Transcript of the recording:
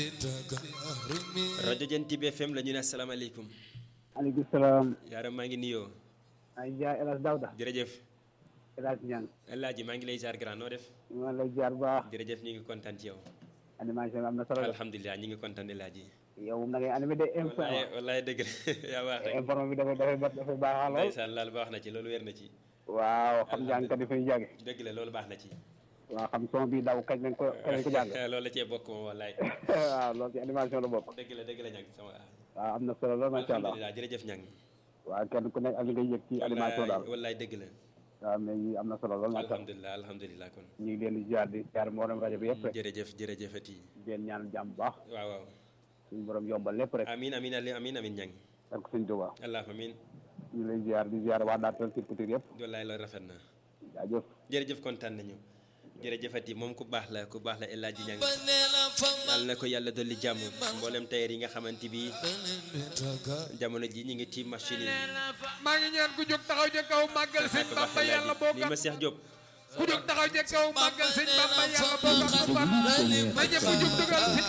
rajo Jant bi FM la ñu ne asalaamaaleykum. maaleykum salaam. yaaram maa ngi nuyoo. maa ngi jaar El Hadj Daouda. jërëjëf. El Hadj Niang. El Hadj maa ngi lay jaar grand noo def. maa lay jaar bu baax. jërëjëf ñu ngi kontaan ci yow. animation bi am na solo. alhamdulilah ñu ngi kontaan El Hadj. yow moom da ngay animé de info. wallaay wallaay dëgg la yaa baax rek. informe bi dafay dafay dafay baax lool. ndeysaan laal baax na ci loolu wér na ci. waaw xam jàngkat yi fay jànge. dëgg la loolu baax na ci. waaw xam son bi daw kañ lañ ko kañ lañ ko jàng. loolu la cee bokk moom wallaay. waaw loolu ci animation la bokk. dëgg la dëgg la ñang sama. waaw am na solo lool macha allah. alhamdulilah jërëjëf ñang waaw kenn ku nekk ak li ngay yëg ci animation daal. wallaay dëgg la. waaw mais yi am na solo lool macha allah. alhamdulilah alhamdulilah kon. ñu ngi leen di jaar di jaar mboolem rajo bi yëpp rek. jërëjëf jërëjëfati. di leen ñaan jàmm bu baax. waaw waaw. suñu borom yombal lépp rek. amiin amiin ali amiin amiin ñang ak suñu Tuubaa. allahumma amiin. ñu lay ziar di ziar waa Daara Culture yëpp. wallaay loolu rafet na. jaajëf. jërëjëf kontaan nañu jërëjëfati moom ku baax la ku baax la El Hadji Niang yàlla na ko yàlla dolli jàmm mboolem tailleur yi nga xamante bi jamono ji ñu ngi tiim machine yi maa ngi ñaan ku jóg taxaw ca kaw màggal sëñ ku baax Bamba El yàlla boo Hadji ni ma Cheikh Diop ku jóg taxaw ca kaw màggal sëñ Bamba yàlla boo ko fan na ñëpp jóg dugal